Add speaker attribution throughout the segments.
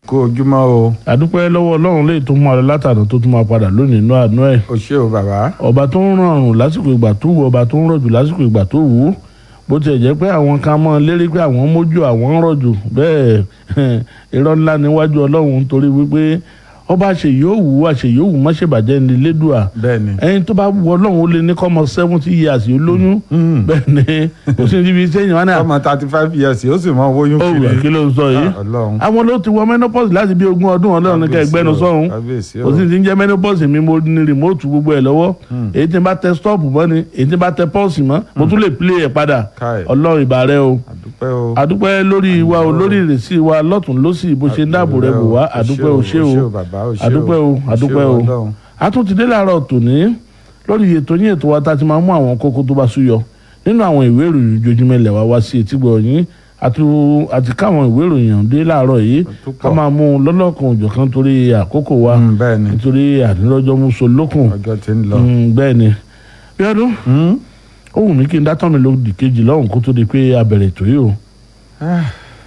Speaker 1: kú ojúmọ́ o
Speaker 2: àdúpẹ́ lọ́wọ́ ọlọ́run lè tó mú àlọ́ látàná tó tún máa padà lónìí inú àánú ẹ̀
Speaker 1: o ṣé o bàbá
Speaker 2: ọba tó ń rọrùn lásìkò ìgbà tó wù ọba tó ń rọ̀jù lásìkò ìgbà tó wù ú bó tiẹ̀ jẹ́ pé àwọn kan mọ́ lérí pé àwọn mójú àwọn ń rọ̀jù bẹ́ẹ̀ irọ́ ńlá níwájú ọlọ́run nítorí wípé ọba àṣeyọ̀wù àṣeyọ̀wù má ṣe bàjẹ́ ní lédùá
Speaker 1: bẹ́ẹ̀ ni
Speaker 2: ẹni tó bá wù ọlọ́run ó lé ní kọ́mọ seventy years yóò lóyún bẹ́ẹ̀ ni kò sí níbi sẹ́yìn wọn náà
Speaker 1: ọmọ thirty five years ó sì mọ oyún
Speaker 2: ó
Speaker 1: kiri
Speaker 2: wù kí ló ń sọ yìí
Speaker 1: Ah, ọlọ́run
Speaker 2: àwọn ló ti wọ menopause láti bí ogún ọdún ọlọ́run ní ká ẹgbẹ́nu sọ́hún
Speaker 1: kábíyèsí o
Speaker 2: kò sí ti ń jẹ́ menopause mi mo ní remote gbogbo ẹ̀ lọ́wọ́ èyí tí n bá tẹ stop mọ́ ni èyí tí n bá tẹ pause mọ́ mo tún lè play ẹ̀ padà
Speaker 1: Káì.
Speaker 2: ọlọ́run ìbà rẹ o
Speaker 1: àdúpẹ́ o
Speaker 2: àdúpẹ́ lórí wa o lórí ìrèsí wa lọ́tún lọ́sì bó ṣe ń dáàbò rẹ bò wá àdúpẹ́ o ṣé o
Speaker 1: bàbá o ṣé
Speaker 2: àdúpẹ́ o àdúpẹ́ o
Speaker 1: Ọlọ́run.
Speaker 2: a tún ti dé láàárọ̀ tòní lórí ètò yín ètò wa tá a ti máa mú àwọn kókó tó bá súyọ nínú àwọn ìwé ìròyìn ojoojúmọ́ ilẹ̀ wa wá sí etígbọ̀ yín àti- àti káwọn ìwé ìròyìn ọ̀hún dé láàárọ̀ yìí
Speaker 1: tó
Speaker 2: ká
Speaker 1: pọ̀.
Speaker 2: máa mú un lọ́lọ́kan òjọ̀kan torí àkókò wa
Speaker 1: Mm, bẹ́ẹ̀ ni
Speaker 2: nítorí àdínlọ́jọ́ mú so lókun
Speaker 1: ọjọ́ ti ń lọ.
Speaker 2: Mm, bẹ́ẹ̀ ni bí ọdún
Speaker 1: Mm?
Speaker 2: ó wù mí kí n dátọ́ mi lódì kejì lọ́hùn kó tó di pé a bẹ̀rẹ̀ ètò yìí o.
Speaker 1: Ah,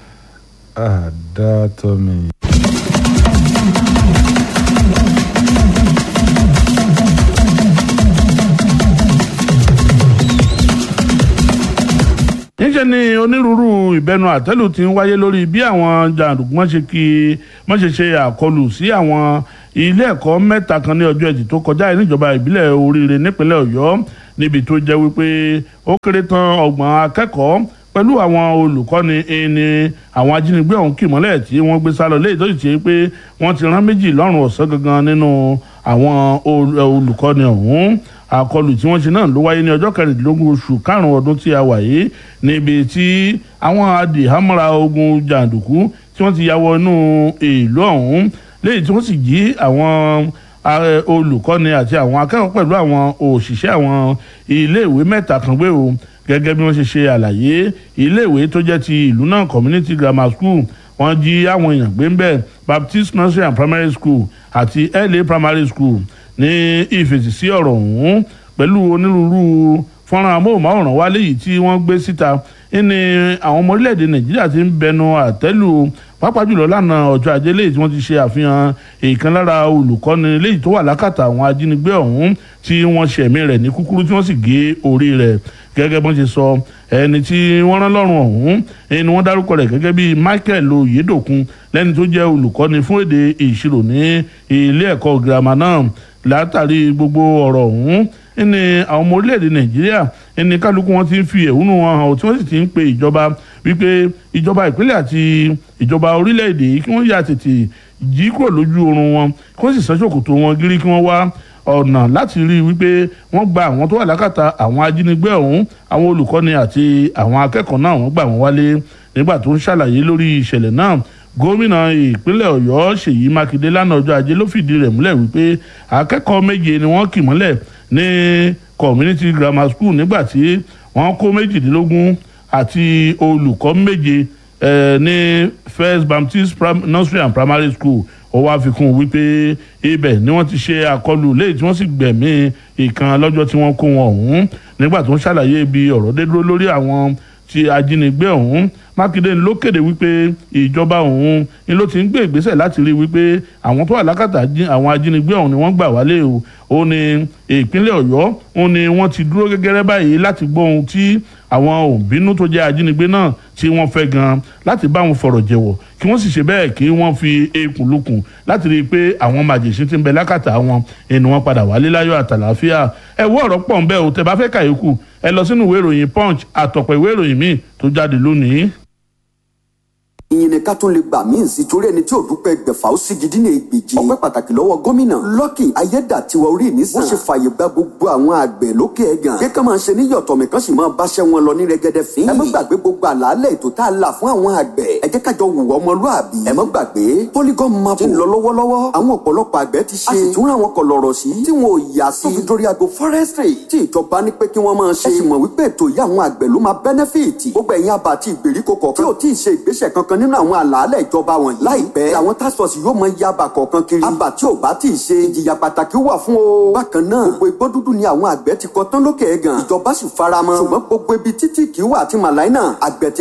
Speaker 1: àdá tó mi.
Speaker 2: níṣẹ́ ni onírúurú ìbẹnu àtẹ́lù ti ń wáyé lórí bí àwọn jàǹdùkú wọ́n ṣe kí wọ́n ṣe ṣe àkọlù sí àwọn ilé ẹ̀kọ́ mẹ́ta kan ní ọjọ́ ẹtì tó kọjá yìí níjọba ìbílẹ̀ oríire nípínlẹ̀ ọ̀yọ́ níbi tó jẹ́ wípé ó kéré tán ọgbọ̀n akẹ́kọ̀ọ́ pẹ̀lú àwọn olùkọ́ni ẹni àwọn ajínigbé ọ̀hún kì mọ́lẹ̀ tí wọ́n gbé sálọ léyìí tó sì ṣe pé wọ́n ti rán méjì lọ́rùn ọ̀sán gangan nínú àwọn ol- olùkọ́ni ọ̀hún àkọlù tí wọ́n ṣe náà ló wáyé ní ọjọ́ kẹrìndínlógún oṣù karùn-ún ọdún tí a wà yìí níbi tí àwọn adìhámọ́ra ogun jàǹdùkú tí wọ́n ti ya wọ inú ìlú ọ̀hún léyìí tí wọ́n sì jí àwọn ààrẹ olùkọ́ni àti àwọn akẹ́kọ̀ọ́ pẹ̀lú àwọn òṣìṣẹ́ àwọn iléèwé mẹ́ta kan gbé o gẹ́gẹ́ bí wọ́n ṣe ṣe àlàyé iléèwé tó jẹ́ ti ìlú náà community grammar school wọ́n jí àwọn èèyàn gbé ń bẹ̀ baptist nursery and primary school àti la primary school ní ìfèsì sí ọ̀rọ̀ ọ̀hún pẹ̀lú onírúurú fọ́nrán amóhùnmáwòrán wálé yìí tí wọ́n gbé síta ní àwọn ọmọ orílẹ̀-èdè nàìjíríà ti ń bẹnu àtẹ́lù pàápàá jùlọ lánàá ọjọ́ ajé léyìí tí wọ́n ti ṣe àfihàn ìkan lára olùkọ́ni léyìí tó wà lákàtà àwọn ajínigbé ọ̀hún tí wọ́n ṣẹ̀mí rẹ̀ ní kúkúrú tí wọ́n sì gé orí rẹ̀ gẹ́gẹ́ bọ́n ṣe sọ ẹni tí wọ́n rán lọ́rùn ọ̀hún ẹni wọ́n dárúkọ rẹ̀ gẹ́gẹ́ bíi Michael Oyedokun lẹ́ni tó jẹ́ olùkọ́ni fún èdè ìṣirò ní ilé ẹ̀kọ́ girama náà látàrí gbogbo ọ̀rọ̀ ọ̀hún ní àwọn ọmọ orílẹ̀-èdè nàìjíríà ní kálukú wọn ti ń fi ẹ̀hónú wọn hàn tí wọ́n sì ti ń pe ìjọba wípé ìjọba ìpínlẹ̀ àti ìjọba orílẹ̀-èdè yìí kí wọ́n yà tètè jí kúrò lójú oorun wọn kí wọ́n sì sán ṣòkòtò wọn gírí kí wọ́n wá ọ̀nà láti rí i wípé wọ́n gba àwọn tó wà lákàtà àwọn ajínigbé ọ̀hún àwọn olùkọ́ni àti àwọn akẹ́kọ̀ọ́ náà wọ́n gbà wọ́n wálé nígbà tó ń ṣàlàyé lórí ìṣẹ̀lẹ̀ náà gómìnà ìpínlẹ̀ ọ̀yọ́ ṣèyí mákindé lánàá ọjọ́ ajé ló fìdí rẹ̀ múlẹ̀ wípé akẹ́kọ̀ọ́ méje ni wọ́n kì mọ́lẹ̀ ní community grammar school nígbà tí wọ́n kó méjìdínlógún àti olùkọ́ méje eh, ní first baptist Prim- nursery and primary school ó wá fi kún un wípé ibẹ̀ ni wọ́n ti ṣe àkọlù léyìí tí wọ́n sì gbẹ̀mí ìkan lọ́jọ́ tí wọ́n kó wọn ọ̀hún nígbà tó ń ṣàlàyé ibi ọ̀rọ̀ dé dúró lórí àwọn ti ajínigbé ọ̀hún mákindé ló kéde wípé ìjọba ọ̀hún ni ló ti ń gbé ìgbésẹ̀ láti rí wípé àwọn tó wà lákàtà jí- àwọn ajínigbé ọ̀hún ni wọ́n gbà wálé o ó ní ìpínlẹ̀ ọ̀yọ́ ó ní wọ́n ti dúró gẹ́gẹ́rẹ́ báyìí láti gbọ́ ohun tí àwọn òbínú tó jẹ́ ajínigbé náà tí wọ́n fẹ́ gan láti bá wọn fọ̀rọ̀ jẹ̀wọ̀ kí wọ́n sì ṣe bẹ́ẹ̀ kí wọ́n fi eékún lukùn láti rí i pé àwọn màjèṣin ti ń bẹ lákàtà wọn ẹni wọn padà wálé láyọ̀ àtàlàáfíà ẹ wọ ọ̀rọ̀ pọ̀ ń bẹ o tẹ́ bá fẹ́ kàyékù ẹ lọ sínú ìwé ìròyìn punch àtọ̀pọ̀ ìwé ìròyìn míì tó jáde lónìí.
Speaker 3: ìyìn ni ká tún lè gbà míì sí torí ẹni tí ò dúpẹ́ gbẹ̀fà ó sì gidi ní ègbèjì. ọpẹ́ pàtàkì lọ́wọ́ gómìnà Lucky ayédàtiwa orí mi sàn. wọ́n ṣe fààyè gba gbogbo àwọn àgbẹ̀ lókè ẹ̀gàn. kí ká máa ṣe ní yọ̀tọ̀mí kan sì máa báṣẹ́ wọn lọ ní rẹ́gẹ́dẹ́ fín. ẹ má gbàgbé gbogbo àlàálẹ̀ ètò tá a là fún àwọn àgbẹ̀. ẹ jẹ́ kájọ wùwọ́ ọmọlúàbí. ẹ má gbàgbé polygon map ti ń lọ lọ́wọ́lọ́wọ́. àwọn ọ̀pọ̀lọpọ̀ àgbẹ̀ ti ṣe. a sì tún ra àwọn kọlọ̀rọ̀ sí. tí wọn ò yà sí. tó fi dórí ago forestry. tí ìjọba ní pé kí wọ́n máa ṣe. ẹ sì mọ̀ wípé ètò yìí àwọn àgbẹ̀ ló máa benefit. gbogbo ẹ̀yin àbá àti ìgbèríko kọ̀ọ̀kan. tí ò tí ì ṣe ìgbésẹ̀ kankan nínú àwọn àlàálẹ̀ ìjọba wọ̀nyí. láìpẹ́ àwọn task force yóò mọ iye àbá kọ̀ọ̀kan kiri. àbá tí ò bá tí ì ṣe ìjìyà pàtàkì wà fún o. bákan náà gbogbo igbó dúdú ni àwọn àgbẹ̀ ti kọ tán lókè ẹ̀gàn. ìjọba sì faramọ́. ṣùgbọ́n gbogbo ibi títí kì í wà àti màláìnà àgbẹ̀ tí